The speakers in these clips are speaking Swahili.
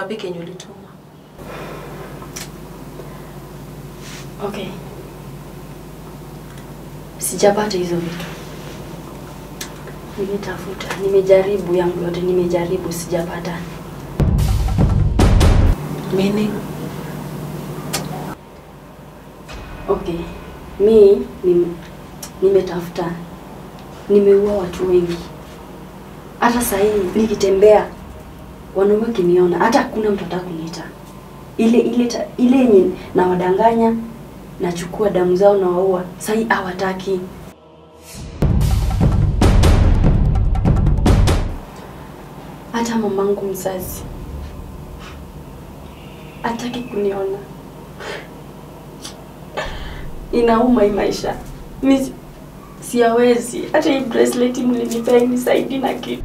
wapi kenye ulituma? Okay. Sijapata hizo vitu. Nimetafuta, nimejaribu yangu yote, nimejaribu sijapata. Meaning? Okay. Mi nim, nimetafuta, nimeua watu wengi. Hata saa hii nikitembea, wanaume wakiniona, hata hakuna mtu ataka kuniita. Ile ile ta- ile yenye nawadanganya, nachukua damu zao na waua. Saa hii hawataki. Hata mamangu mzazi hataki kuniona. Inauma hii maisha. Mi si- siyawezi. Hata hii bracelet mlinipea inisaidi na kitu.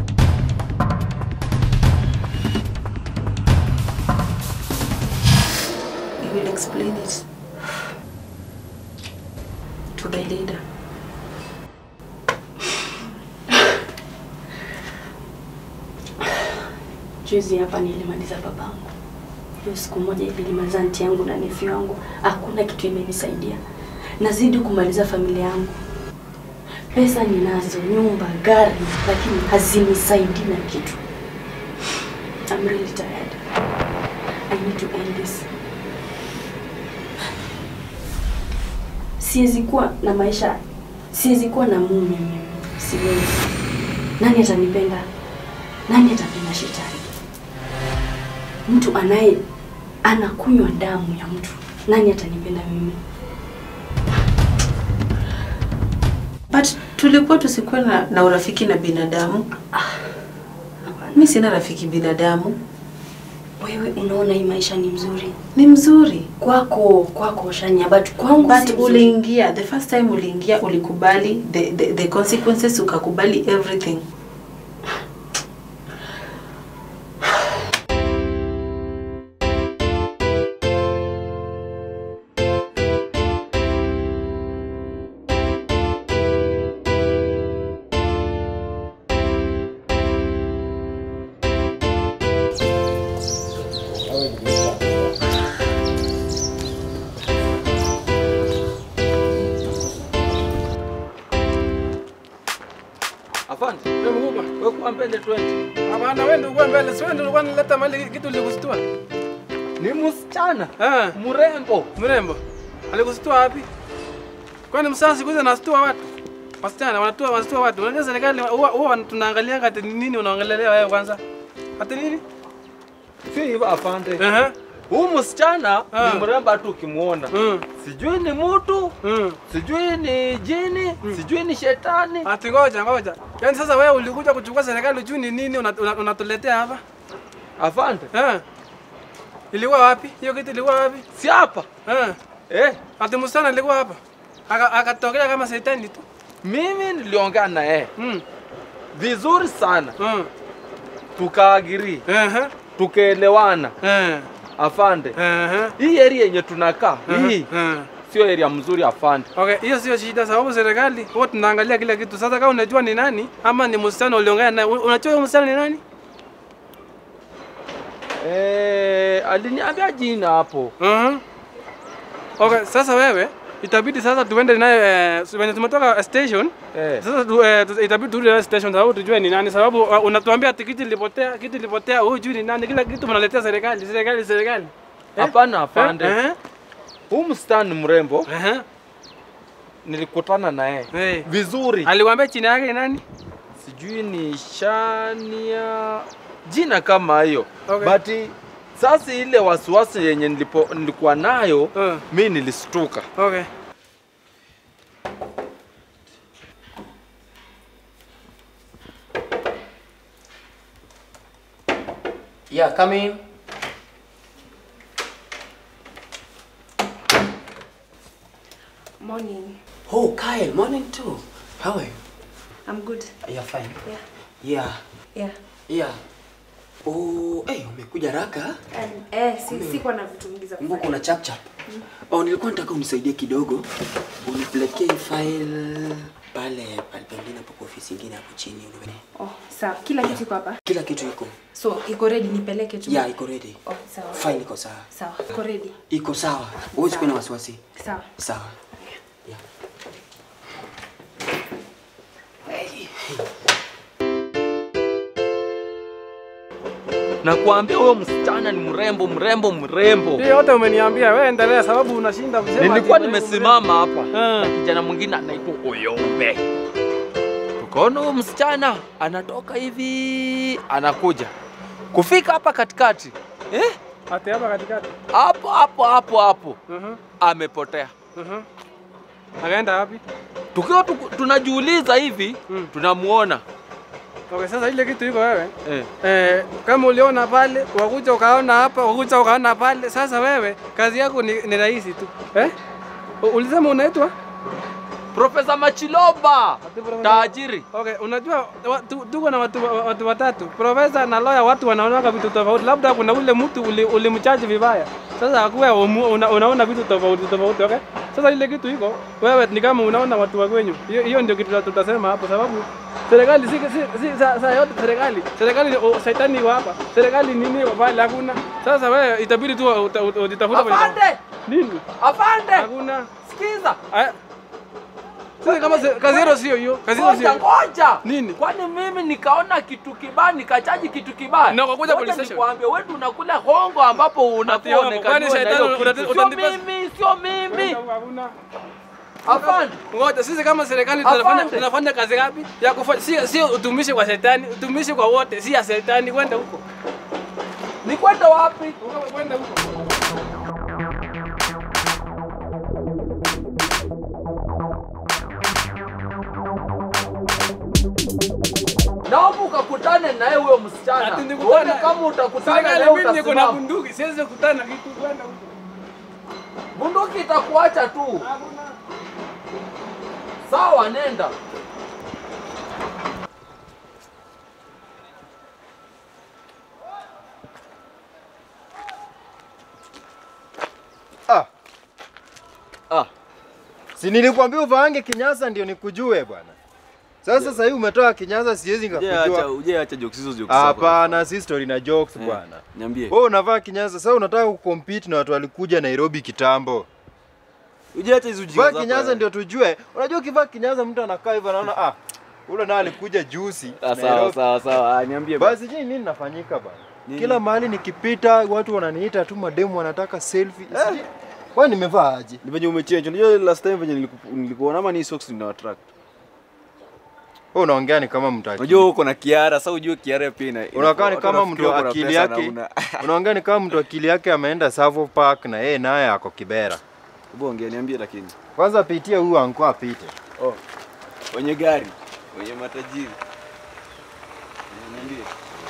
You will explain it to the leader. Juzi hapa nilimaliza babangu. Hiyo siku moja nilimaliza anti yangu na nefi wangu. Hakuna kitu imenisaidia. Nazidi kumaliza familia yangu. Pesa ninazo, nyumba, gari, lakini hazinisaidii na kitu. I'm really tired. I need to end this. Siwezi kuwa na maisha, siwezi kuwa na mume mimi. Siwezi. Nani atanipenda? Nani atapenda shetani? Mtu anaye anakunywa damu ya mtu, nani atanipenda mimi? But tulikuwa tusikuwe na, na urafiki na binadamu. Hapana. Mi sina rafiki binadamu. Wewe unaona hii maisha ni mzuri Ni mzuri. kwako, kwako Shania, but kwangu But si mzuri. uliingia, the first time uliingia ulikubali the, the, the consequences, ukakubali everything. Afande, wewe mkubwa, wewe kwa mbele 20. Hapana, wewe ndio uko mbele, si wewe ndio ulikuwa unaleta mali kitu likusitua. Ni msichana Eh, mrembo. mrembo. Alikusitua wapi? Kwani msasa siku hizi anasitua watu? Wasichana wanatua wanasitua watu. Unajua serikali huwa huwa tunaangalia kati nini unaongelea wewe kwanza? Hata nini? Si hivyo afande. Ehe. Huyu msichana Ah. ni mrembo tu ukimwona. Mm. Sijui ni mtu, Mm. sijui ni jini, sijui ni shetani. Ati ngoja ngoja. Yaani sasa wewe ulikuja kuchukua serikali ujui ni nini una- una- unatuletea hapa? Afande, Eh. Ilikuwa wapi? Hiyo kitu ilikuwa wapi? si hapa. Eh. Eh, Ati msichana alikuwa hapa. Aka- Akatokea kama shetani tu. mimi niliongea na yeye Mm. vizuri sana, Mm. tukaagiri, Ehe. tukaelewana. Eh. Afande, Ehe. hii area yenye tunakaa hii Eh. sio area mzuri afande. Okay, hiyo sio shida sababu serikali huwa tunaangalia kila kitu. Sasa kama unajua ni nani ama ni msichana uliongea naye, unajua huyo msichana ni nani? Eh, aliniambia jina hapo. Mhm. Okay, sasa wewe itabidi sasa tuende naye eh, wenye tumetoka station. Eh. Sasa tu, eh, tu- itabidi turudi naye station sababu tujue ni nani sababu uh, unatuambia tikiti ilipotea, kitu ilipotea, hujui ni nani, kila kitu mnaletea serikali, serikali, serikali. Eh? Hapana Eh? afande. Eh? Huyu msichana ni mrembo, Eh? nilikutana na yeye Eh. vizuri. Aliwaambia chini yake ni nani? Sijui ni Shania, jina kama hiyo Okay. but sasa ile wasiwasi yenye nilipo, nilikuwa nayo Eh. mi nilistuka. Okay. Yeah, come in. Morning. Oh, Kyle, morning too. How are you? I'm good. You're fine. Yeah. Yeah, Yeah. yeah. Oh, eh, umekuja raka? Eh, si, sikuwa na vitu mingi za Kumbuka kufanya. una chap chap. Oh, nilikuwa nataka unisaidie kidogo. Unipelekee hii file pale pale pengine hapo kwa ofisi nyingine hapo chini. unipe- Oh, sawa. Kila kitu iko hapa. Kila kitu iko. So, iko ready nipeleke tu. Yeah, iko ready. Oh, sawa. File iko sawa. Sawa. Iko ready. Iko sawa. Huwezi kuwa na wasiwasi. Sawa. Sawa. Yeah. Nakwambia huyo msichana ni mrembo mrembo mrembo. Hiyo yote umeniambia, wewe endelea sababu unashinda kusema. Nilikuwa ati- nimesimama hapa Ah. na kijana mwingine anaitwa Oyombe. Tukaona huyo msichana anatoka hivi anakuja kufika hapa katikati eh? Ati hapa katikati. hapo hapo hapo hapo Mhm. amepotea. Mhm. Akaenda wapi? Tukiwa tuku- tunajiuliza hivi Mm. tunamuona Okay, sasa ile kitu iko wewe. eh. Eh, kama uliona pale, wakuja ukaona hapa, wakuja ukaona pale. Sasa wewe kazi yako ni, ni rahisi tu. Eh? U- Ulisema unaitwa? Profesa Machiloba Ati Profesa- tajiri. Okay, unajua wa- tu- tuko na watu, wa- watu watatu. Profesa na lawyer watu wanaona vitu tofauti. Labda kuna ule mtu uli- ulimchaji vibaya. Sasa akuwa una, unaona vitu tofauti tofauti, okay? Sasa ile kitu iko wewe ni kama unaona watu wa kwenyu. Hiyo hiyo ndio kitu tutasema hapo sababu serikali si, si, si saa sa yote serikali. Serikali o, shetani iko hapa. Serikali nini iko pale hakuna. Sasa wewe itabidi tu uta- uta- ujitafute kwenye- Afande, Nini? afande, Hakuna. sikiza. Aya. Sasa kama se- kazi hiyo sio hiyo. Kazi hiyo Ngoja sio. ngoja. Nini? Kwani mimi nikaona kitu kibaya nikachaji kitu kibaya? Na ukakuja Ngoja police station. Nikwambie wewe unakula hongo ambapo hongo. unakuwa Kwani onekaniwa na shetani hiyo unataka- kitu. unataka- Sio mimi, sio mimi. Hakuna. Afande. Ngoja sisi kama serikali Afande. tunafanya tunafanya kazi ngapi? Ya kufanya sio sio utumishi kwa shetani, utumishi kwa wote, si ya shetani kwenda huko. Ni kwenda wapi? Kwenda huko. Naomba ukakutane naye huyo msichana. Ati nikutane Uone naye. kama utakutana naye Serikali mimi niko na utasimama. bunduki, siwezi kukutana na kitu kwenda huko. Bunduki itakuacha tu. Hakuna. Sawa, nenda. Ah, Ah, si nilikwambia uvaange kinyasa ndio nikujue bwana. Sasa sasa hivi umetoa kinyasa siwezi nikakujua. uje acha jokes hizo jokes zako. Hapana, si story na jokes Eh, bwana. Niambie. Wewe unavaa kinyasa sasa unataka kucompete na watu walikuja Nairobi kitambo. Uje acha hizo ujinga Vaa zako. kinyasa yani. ndio tujue. Unajua ukivaa kinyasa mtu anakaa hivyo anaona ah, ule naye alikuja juzi. Ah, sawa sawa sawa. Ah, niambie. Basi je, nini nafanyika bwana? Nini? Kila mahali nikipita watu wananiita tu mademu wanataka selfie. Sijui- Kwani nimevaa aje? Ni venye umechange. Unajua last time venye niliku- nilikuona ama ni socks nina attract. Wewe unaongea ni kama mtu akili. Unajua uko na Kiara, sasa ujue Kiara pia ina. Unakaa ni watu kama wanafikiri mtu uko na akili pesa na yake. una- Unaongea ni kama mtu akili yake ameenda Savo Park na yeye naye ako Kibera. Hebu ongea niambie lakini. Kwanza pitia huyu anko apite. Oh. Wenye gari, wenye matajiri. Eh, Niambie.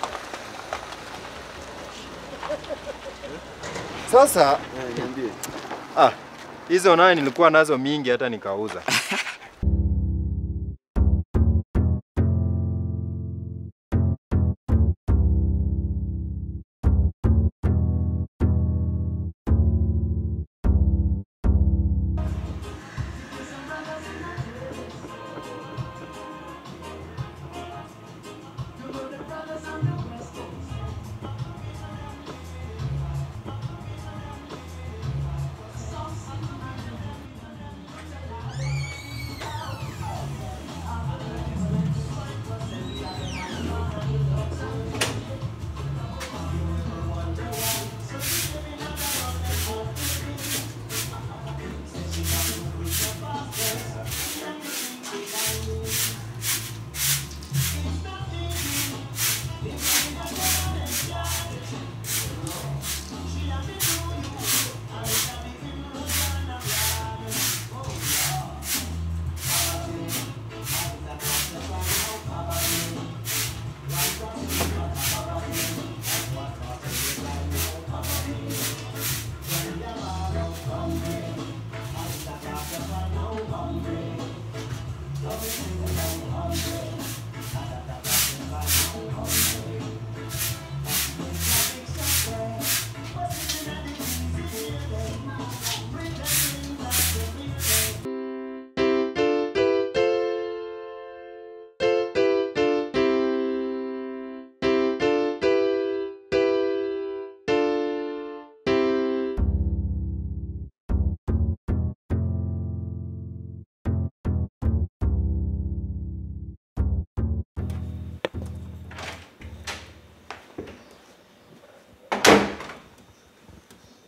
Sasa Eh, niambie. ah, hizo naye nilikuwa nazo mingi hata nikauza.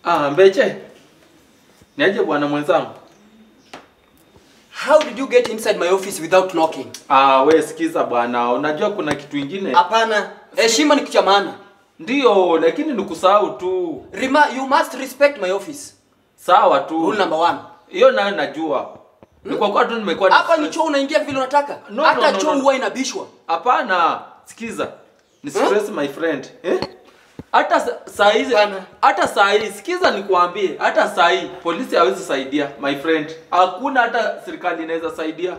Ah, Mbeche. Niaje bwana mwenzangu? How did you get inside my office without knocking? Ah, we sikiza bwana, unajua kuna kitu ingine. Hapana, heshima ni kitu cha maana. Ndio, lakini nikusahau tu. Rima, you must respect my office. Sawa tu. Rule number one. Hiyo nayo najua. Ni kwa kuwa tu nimekuwa ni- Hapa ni choo unaingia vile unataka. No, Hata no, no, choo no. huwa inabishwa. Hapana, sikiza. Ni stress my friend. Eh? Hata sa- saa hizi hata saa hii sikiza nikwambie, hata saa hii polisi hawezi saidia my friend. Hakuna hata serikali inaweza saidia.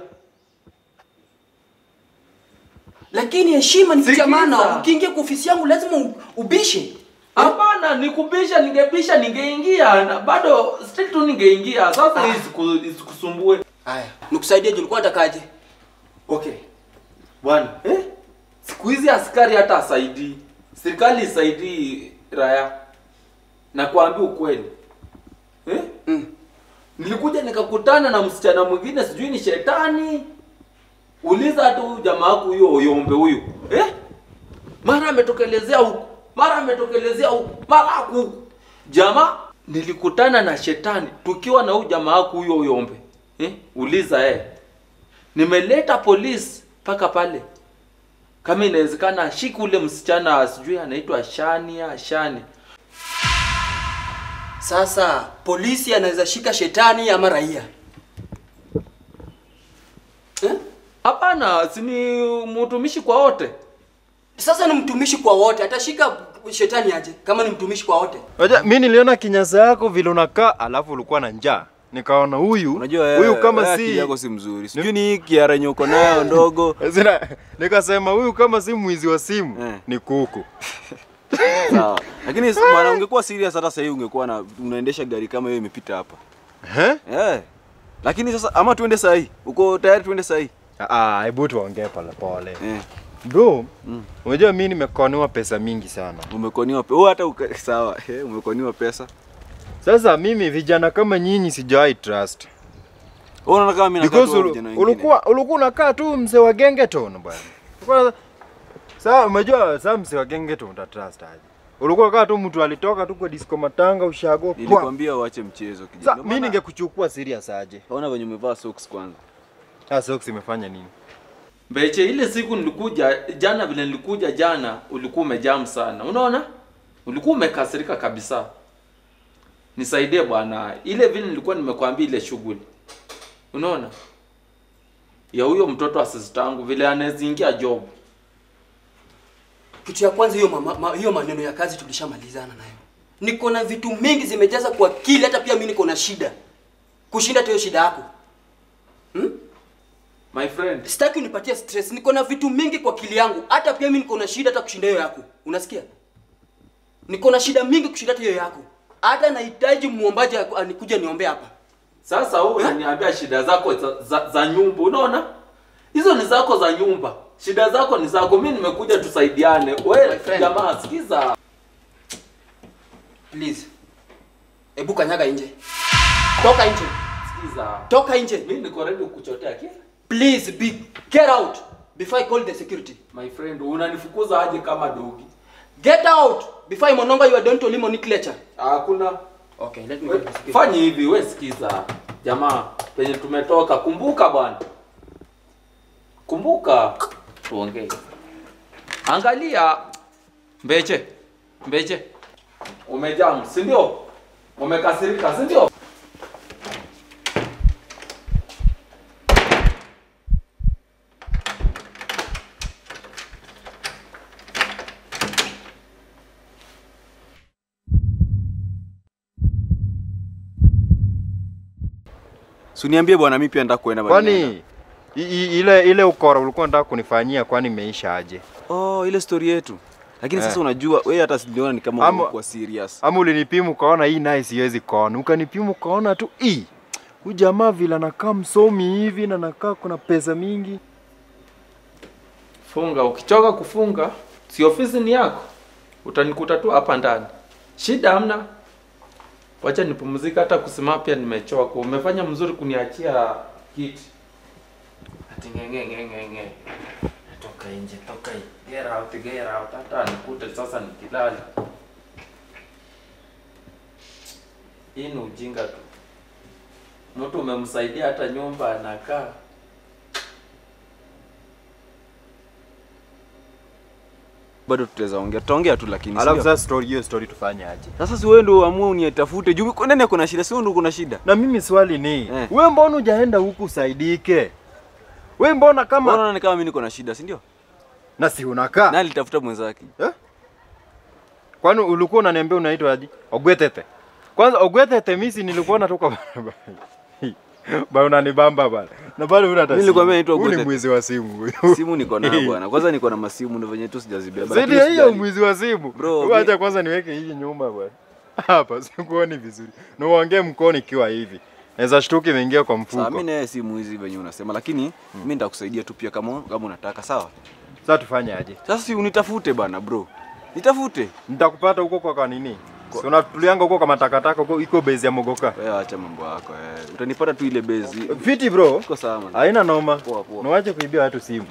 Lakini heshima ni kitu cha Sikiza. maana. Ukiingia kwa ofisi yangu lazima u- ubishe. Hapana, nikubisha ningebisha ningeingia na bado still tu ningeingia. Sasa hii siku- isikusumbue. Haya, nikusaidie juu ulikuwa unatakaje? Okay. Bwana, eh? Siku hizi askari hata asaidii. Serikali isaidii raya. Na kuambia ukweli. Eh? Mm. Nilikuja nikakutana na msichana mwingine sijui ni shetani. Uliza hata huyu jamaa wako huyo oyombe huyu. Eh? Mara ametokelezea huku, mara ametokelezea huku, mara huku. Jamaa nilikutana na shetani tukiwa na huyu jamaa wako huyo oyombe. Eh? Uliza eh. Nimeleta polisi mpaka pale. Kama inawezekana ashike ule msichana sijui anaitwa Shania, Shani. Sasa polisi anaweza shika shetani ama raia. Eh? Hapana, si ni mtumishi kwa wote. Sasa ni mtumishi kwa wote, atashika shetani aje kama ni mtumishi kwa wote? Waja, mi niliona kinyasa yako vile unakaa, alafu ulikuwa na njaa. Nikaona huyu Unajua huyu wewe- kama wewe akili si yako si mzuri. Sijui ni hii kiara yenye uko nayo ndogo. Zina, nikasema huyu kama si mwizi wa simu Eh. ni kuku. Sawa. Lakini s- bwana ungekuwa serious hata sasa hivi ungekuwa na unaendesha gari kama hiyo imepita hapa. Eh? Eh. Lakini sasa ama tuende saa hii. Uko tayari tuende saa hii? Ah, hebu tuongee pole pole. Eh. Bro, unajua mimi nimekoniwa pesa mingi sana. Umekoniwa pesa. Wewe hata uka... sawa. Eh, umekoniwa pesa. Sasa mimi vijana kama nyinyi sijawahi trust. Wewe unaona kama mimi nakaa Because tu ulu- vijana wengine. ulikuwa ulikuwa unakaa tu mzee wa gengeton bwana. Ulikuwa- Sasa umejua sasa mzee wa gengeton uta trust aje? Ulikuwa kaa tu mtu alitoka tu kwa disco matanga ushago. pwa. Nilikwambia uache mchezo kijana. Sasa Ndio mimi maana- ningekuchukua serious aje? Ona venye umevaa socks kwanza. Sasa socks imefanya nini? Mbeche, ile siku nilikuja jana, vile nilikuja jana, ulikuwa umejam sana, unaona, ulikuwa umekasirika kabisa. Nisaidie bwana, ile vile nilikuwa nimekwambia ile shughuli, unaona, ya huyo mtoto wa sister yangu vile anazingia job. Kitu ya kwanza hiyo mama, ma, hiyo maneno ya kazi tulishamalizana nayo. Niko na vitu mingi zimejaza kwa akili, hata pia mimi niko na shida kushinda hata hiyo shida yako. My friend, Sitaki unipatie stress. Niko na vitu mingi kwa akili yangu, hata pia mimi niko na shida hata kushinda hiyo yako. Unasikia? Niko na shida mingi kushinda hata hiyo yako. Hata nahitaji muombaji aku- anikuje niombe hapa. sasa wewe unaniambia shida zako za, za, za nyumba, unaona, hizo ni zako za nyumba, shida zako ni zako. Mimi nimekuja tusaidiane. My Wewe friend. jamaa, sikiza, Please. Ebu kanyaga nje. Toka nje. sikiza, Toka nje. mimi niko ready kukuchotea kile Please be get out before I call the security. My friend, unanifukuza aje kama dogi? Get out before I mononga you are don't limit nomenclature. Hakuna. Okay, let me We- call the security. Fanya hivi, we sikiza. Jamaa, penye tumetoka, kumbuka bwana. Kumbuka. Tuongee. Angalia Mbeche. Mbeche. Umejam, si ndio? Umekasirika, si ndio? Si uniambie bwana mimi pia nataka kuenda bwana. Kwani i- i- ile ile ukora ulikuwa unataka kunifanyia kwani imeisha aje? Oh, ile story yetu. Lakini Eh. sasa unajua wewe hata siliona ni kama Ama- uko serious. Ama ulinipima ukaona hii naye siwezi kona, ukanipima ukaona tu hii huyu jamaa vile anakaa msomi hivi na anakaa kuna pesa mingi. Funga, ukichoka kufunga, si ofisi ni yako. Utanikuta tu hapa ndani. Shida hamna. Wacha nipumzike, hata kusimama pia nimechoka. Umefanya mzuri kuniachia kiti. Ati ngenge ngenge ngenge. Toka nje, toka nje. Get out, get out. Hata nikute sasa nikilala. Hii ni ujinga tu. Mtu umemsaidia hata nyumba anakaa. Bado tutaweza ongea, tutaongea tu lakini. Alafu sindio? sasa story hiyo story tufanye aje? Sasa si wewe ndio uamue unitafute. Juu kwa nani ako na shida? Si wewe ndio uko na shida. Na mimi swali ni Eh. wewe mbona hujaenda huku usaidike? Wewe mbona kama Mbona unaona kama mimi niko na shida, si ndio? na si unakaa? Na alitafuta mwenzake. Kwani ulikuwa unaniambia unaitwa aje? Ogwetete. Kwanza Ogwetete mimi si nilikuwa natoka barabara. Ba unanibamba bana. Na bado una Mimi nilikwambia naitwa Huyu ni Ogwetete. mwizi wa simu huyu. Simu niko nayo bwana. Kwanza niko na masimu ndio venye tu sijazibeba. Zaidi lakini ya hiyo usijali. mwizi wa simu. Bro, Bro, mi- acha kwanza niweke hii nyuma bwana. Hapa sikuoni vizuri. Na uongee mkono ikiwa hivi. Naweza shtuki imeingia kwa Sawa, mfuko. mimi naye si mwizi venye unasema, lakini mimi nitakusaidia tu pia kama kama unataka, sawa? Sasa tufanye aje? Sasa si unitafute bana bro. Nitafute. Nitakupata huko kwa kanini? Si unatulianga huko kama takataka huko iko base ya mogoka. Wewe acha mambo yako eh. Utanipata tu ile bezi. Fiti bro. Uko sawa man. Haina noma. Poa, poa. Na wache kuibia watu simu.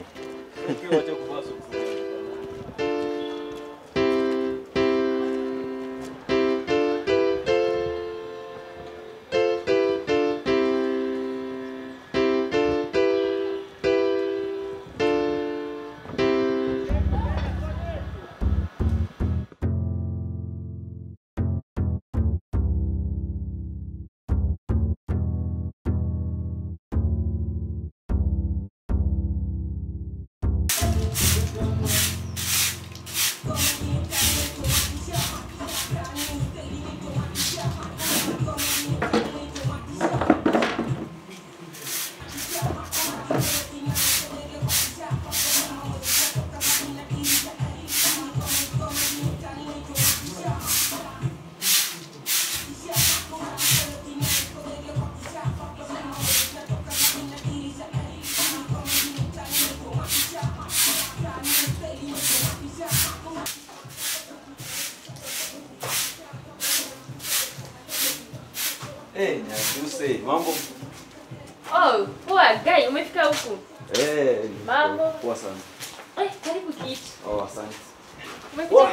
Eh, nyakuse, mambo. Oh, poa guy, umefika huku. Eh, Mambo. Poa sana. Eh, karibu kiti. Oh, asante. Umekuja?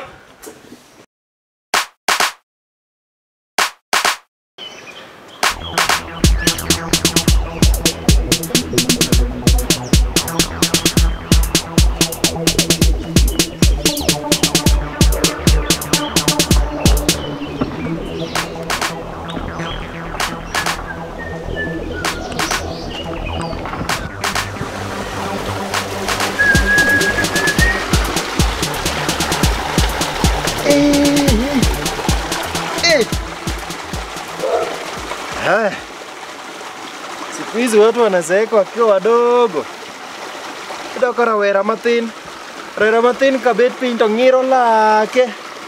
Haya. Siku hizi watu wanazeeka wakiwa wadogo. Ida ka rawera matin. Rawera matin kabet piny to ng'iro lake.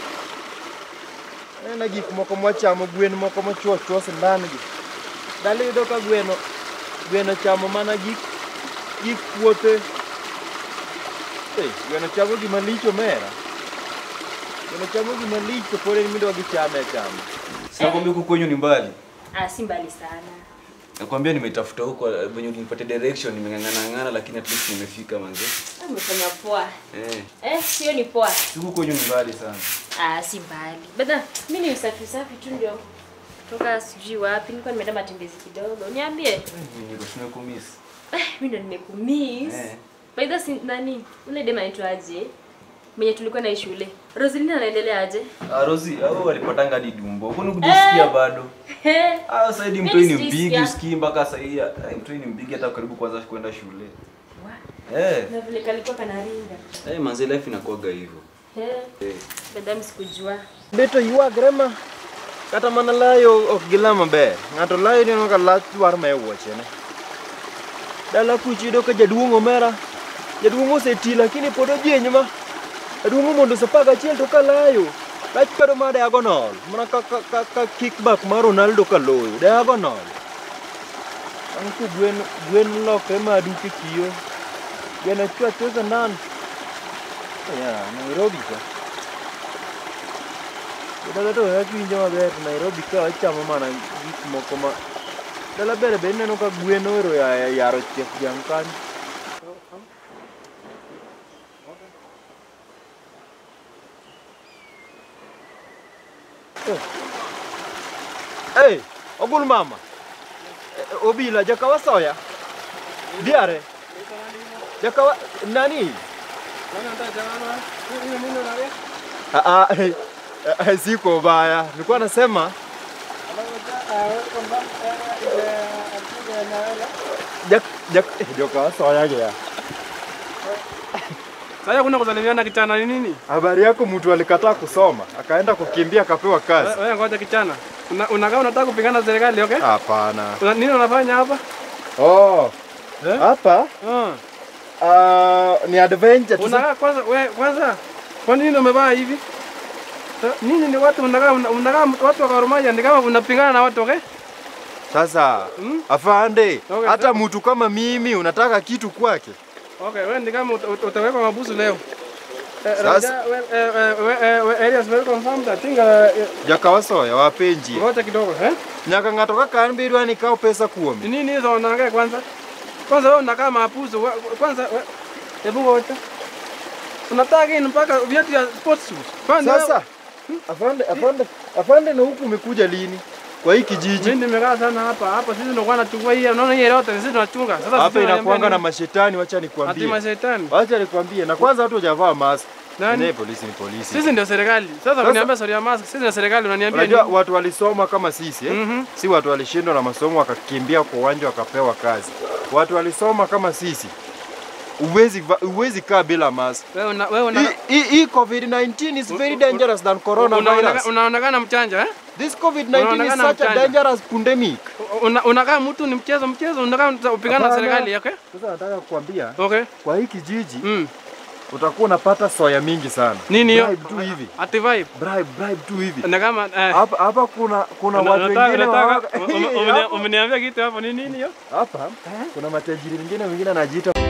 Aneno gik moko mwachamo gwen moko mochuo chuo sindan gi. Dali yudo ka gweno gweno chamo mana gik gik puothe. Hey, gweno chamo gima lich omera. Gweno chamo gima lich to pod en midwa gichame achama. Sinakwambia huku kwenyu ni mbali. Ah, si mbali sana. Nakwambia nimetafuta huko eh, venye ulinipatia direction nimeng'ang'ana ng'ana lakini at least nimefika manze. Ah, Umefanya poa. Eh, Eh, sio ni poa. huku kwenyu ni mbali sana. Ah, si mbali. Bada, mimi ni usafi safi tu ndio. Toka sijui wapi, nilikuwa nimeenda matembezi kidogo. Niambie. Mimi niko nimekumiss. Eh, mimi ndo nimekumiss. Eh. By the way, nani? Ule dema anaitwaje? Mwenye tulikuwa na shule. Roselina anaendelea aje? Ah, Rozi, hao walipatanga hadi dumbo. Kwani kujisikia bado? Eh. Ah, sasa hadi Mimi mtoi ni sijisikia. mpigi usikii mpaka sasa hii. ah, Mtoi ni mpigi hata karibu kwanza kwenda shule. Eh, Na vile kalikuwa kanaringa. eh manze life inakuwaga hivyo. Eh. Eh. Badam sikujua. Beto ywagre ma kata mana layo ok gila maber. Ng'ato layo neno ka lach dwar ma e wuochene. Dala kuchi yudo ka jaduong' omera. Jaduong' oseti lakini pod ojiny ma. Jaduong' mondo sa apar gachiel to ka layo. Lach kado ma diagonal. Mana ka, ka, ka, ka kickback mar Ronaldo ka loyo. Diagonal. Ang' ku gwen, gwen lokre ma duke kiyo. Gwen achwe achwe sandan. Ya, Nairobi ka. Dala to akiwinjo maber Nairobi ka wachamo mana gik moko ma dala bere be ineno ka gwen ohero ya- yaro chieth dhiang' kanyo. Eh. Hey, ogul mama. Eh, Obila jakawa soya. Diare. Jakawa nani? Ah, ah, eh, eh, siko baya. Nilikuwa nasema jak jak eh, jakawa soya gea. Sasa kuna kusalimiana kichana ni nini? Habari yako, mtu alikataa kusoma akaenda kukimbia akapewa kazi. Wewe ngoja kichana. Una- Unakaa unataka kupingana na serikali, okay? Hapana. Una- Nini unafanya hapa? Oh, Eh? hapa Ah. ah, ni adventure tu. Unakaa kwanza wewe kwanza. Kwa nini umevaa hivi? Eh, Nini ni watu unakaa una- unakaa watu wa Gor Mahia ni kama unapingana na watu, okay? Sasa Mm. afande, Okay, hata sawa. mtu kama mimi unataka kitu kwake. Okay, wewe ni kama uta- uta- utawekwa mabusu leo. Eh, Sasa- Raja, we- eh, eh, we- eh, we- areas very confirmed. I think uh, eh, Jakawasoya wapenji. ngoja kidogo, eh? Nyaka ng'ato kaka an bidwa ni kaw pesa Ni kuomi. nini hizo unaongea kwanza? Kwanza wewe unakaa mapuzo. we- Kwanza we- hebu ngoja. Unataka nini mpaka viatu ya sports shoes? Kwanza Sasa afande, afande, afande na huku umekuja lini? Kwa hii kijiji mimi nimekaa sana hapa. Hapa sisi ndio tunachunga hii. Unaona hii yote sisi tunachunga. Sasa hapa sisi inakuanga na nini? mashetani, wacha ati nikwambie. mashetani. Wacha nikwambie, na kwanza watu hujavaa mask. Nani? Ne, polisi ni polisi. Sisi ndio serikali. Sasa Sasa- uniambia story ya mask. Sisi ndio serikali unaniambia Unajua nini? watu walisoma kama sisi eh? Mhm. Si watu walishindwa na masomo wakakimbia kwa uwanja wakapewa kazi. Watu walisoma kama sisi. Uwezi va- uwezi kaa bila mask. Wewe una wewe una Hii- Hii hii COVID-19 is very dangerous than coronavirus. unaonekana- unaonekana mchanja eh? This COVID-19 is unaonekana such a mchanga. dangerous pandemic. Una- Unakaa mtu ni mchezo mchezo, unakaa uta- upigana na Hapana. serikali, okay? Sasa nataka kukwambia Okay. kwa hii kijiji Mm. utakuwa unapata soya mingi sana. Nini hiyo? Bribe tu hivi. Ati vibe. Bribe, bribe tu hivi. Na kama eh Hapa hapa kuna kuna una- watu unataka- wengine unataka- wanawaga- ume- ume- Hapo- umeniambia kitu hapo ni nini hiyo? hapa kuna matajiri wengine wengine anajiita